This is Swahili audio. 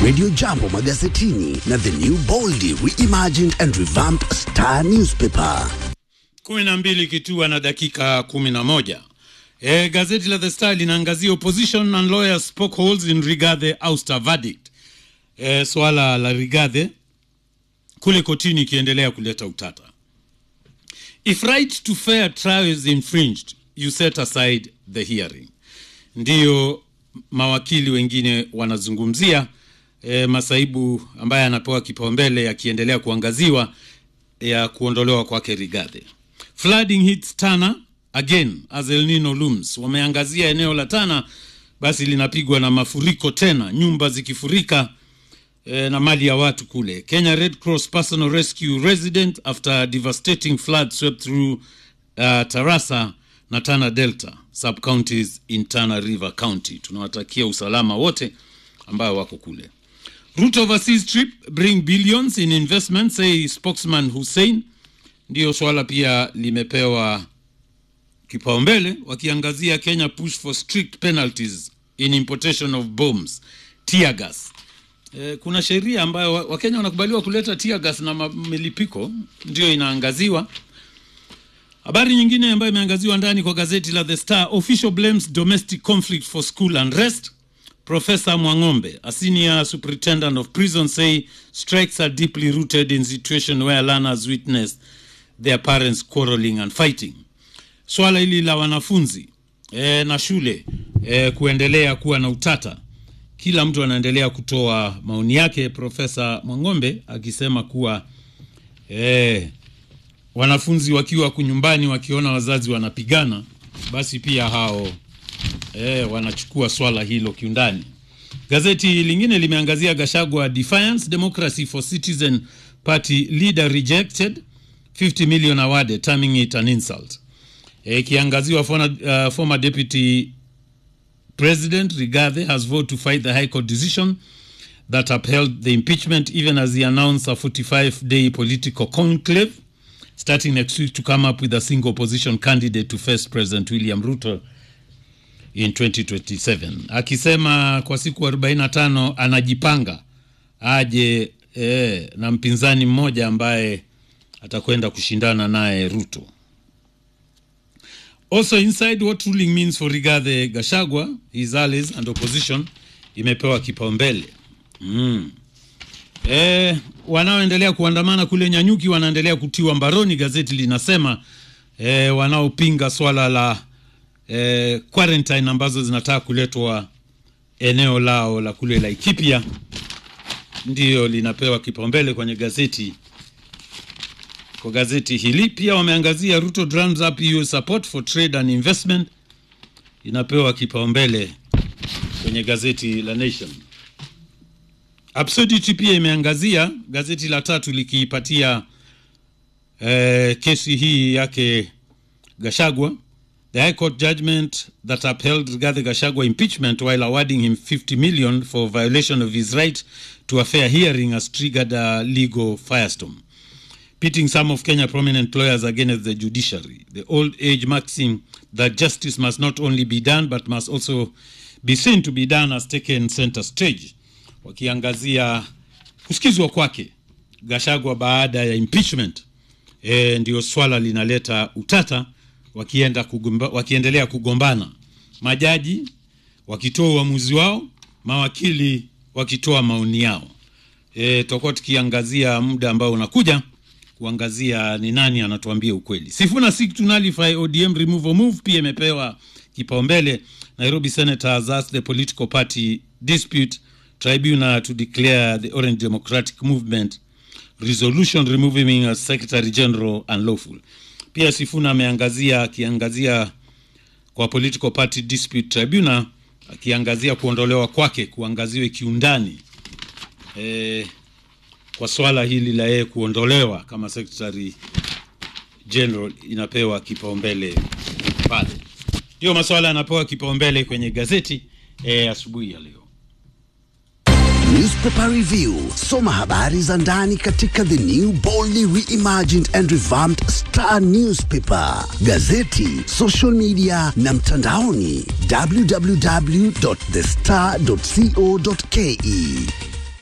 Radio Jambo magazetini na The New Boldly Reimagined and Revamped Star Newspaper. kumi na mbili kitua na dakika kumi na moja. E, gazeti la The Star linaangazia opposition and lawyers spoke holes in Rigathi ouster verdict. E, swala la Rigathi kule kotini ikiendelea kuleta utata. If right to fair trial is infringed, you set aside the hearing. Ndiyo mawakili wengine wanazungumzia e, masaibu ambaye anapewa kipaumbele yakiendelea kuangaziwa ya kuondolewa kwake Rigathi. Flooding hits Tana again as El Nino looms. Wameangazia eneo la Tana, basi linapigwa na mafuriko tena, nyumba zikifurika eh, na mali ya watu kule. Kenya Red Cross Personal Rescue resident after devastating flood swept through uh, Tarasa na Tana Delta sub counties in Tana River County. Tunawatakia usalama wote ambao wako kule. Ruto overseas trip bring billions in investment say spokesman Hussein. Ndiyo swala pia limepewa kipaumbele wakiangazia Kenya push for strict penalties in importation of bombs, tear gas. E, kuna sheria ambayo wa- Wakenya wanakubaliwa kuleta tear gas na ma- milipiko, ndiyo inaangaziwa. Habari nyingine ambayo imeangaziwa ndani kwa gazeti la The Star, official blames domestic conflict for school unrest. Professor Mwang'ombe, a senior superintendent of prison, say strikes are deeply rooted in situation where learners witness their parents quarreling and fighting. Swala hili la wanafunzi e, na shule e, kuendelea kuwa na utata, kila mtu anaendelea kutoa maoni yake. Profesa Mwang'ombe akisema kuwa e, wanafunzi wakiwa kunyumbani wakiona wazazi wanapigana, basi pia hao e, wanachukua swala hilo kiundani. Gazeti lingine limeangazia Gashagwa defiance democracy for citizen party leader rejected 50 million awarded terming it an insult. Eh, Ikiangaziwa former, uh, former deputy president Rigathi has vowed to fight the high court decision that upheld the impeachment even as he announced a 45 day political conclave starting next week to come up with a single opposition candidate to face President William Ruto in 2027 akisema kwa siku 45 anajipanga aje eh, na mpinzani mmoja ambaye atakwenda kushindana naye Ruto. Also inside what ruling means for Rigathi Gachagua, his allies and opposition imepewa kipaumbele. Mm. Eh, wanaoendelea kuandamana kule Nyanyuki wanaendelea kutiwa mbaroni, gazeti linasema eh, wanaopinga swala la eh, quarantine ambazo zinataka kuletwa eneo lao la kule Laikipia ndiyo linapewa kipaumbele kwenye gazeti kwa gazeti hili. Pia wameangazia Ruto drums up EU support for trade and investment, inapewa kipaumbele kwenye gazeti la Nation. Absurdity pia imeangazia gazeti la tatu likiipatia eh, kesi hii yake Gashagwa. The High Court judgment that upheld Rigathi Gachagua impeachment while awarding him 50 million for violation of his right to a fair hearing has triggered a legal firestorm, pitting some of Kenya prominent lawyers against the judiciary. The old age maxim that justice must not only be done but must also be seen to be done has taken center stage, wakiangazia kusikizwa kwake Gachagua baada ya impeachment. E, ndio swala linaleta utata wakienda kugomba, wakiendelea kugombana, majaji wakitoa uamuzi wao, mawakili wakitoa maoni yao. E, tutakuwa tukiangazia muda ambao unakuja kuangazia ni nani anatuambia ukweli. Sifuna seek to nullify ODM removal move pia imepewa kipaumbele. Nairobi Senator has asked the political party dispute tribunal to declare the Orange Democratic Movement resolution removing him as Secretary General unlawful. Pia Sifuna ameangazia akiangazia kwa political party dispute tribunal akiangazia kuondolewa kwake kuangaziwe kiundani e, kwa swala hili la yeye kuondolewa kama Secretary General inapewa kipaumbele pale. Ndio maswala yanapewa kipaumbele kwenye gazeti e, asubuhi ya leo. Newspaper Review. Soma habari za ndani katika The New Boldly Reimagined and Revamped Star Newspaper, gazeti, social media na mtandaoni www.thestar.co.ke.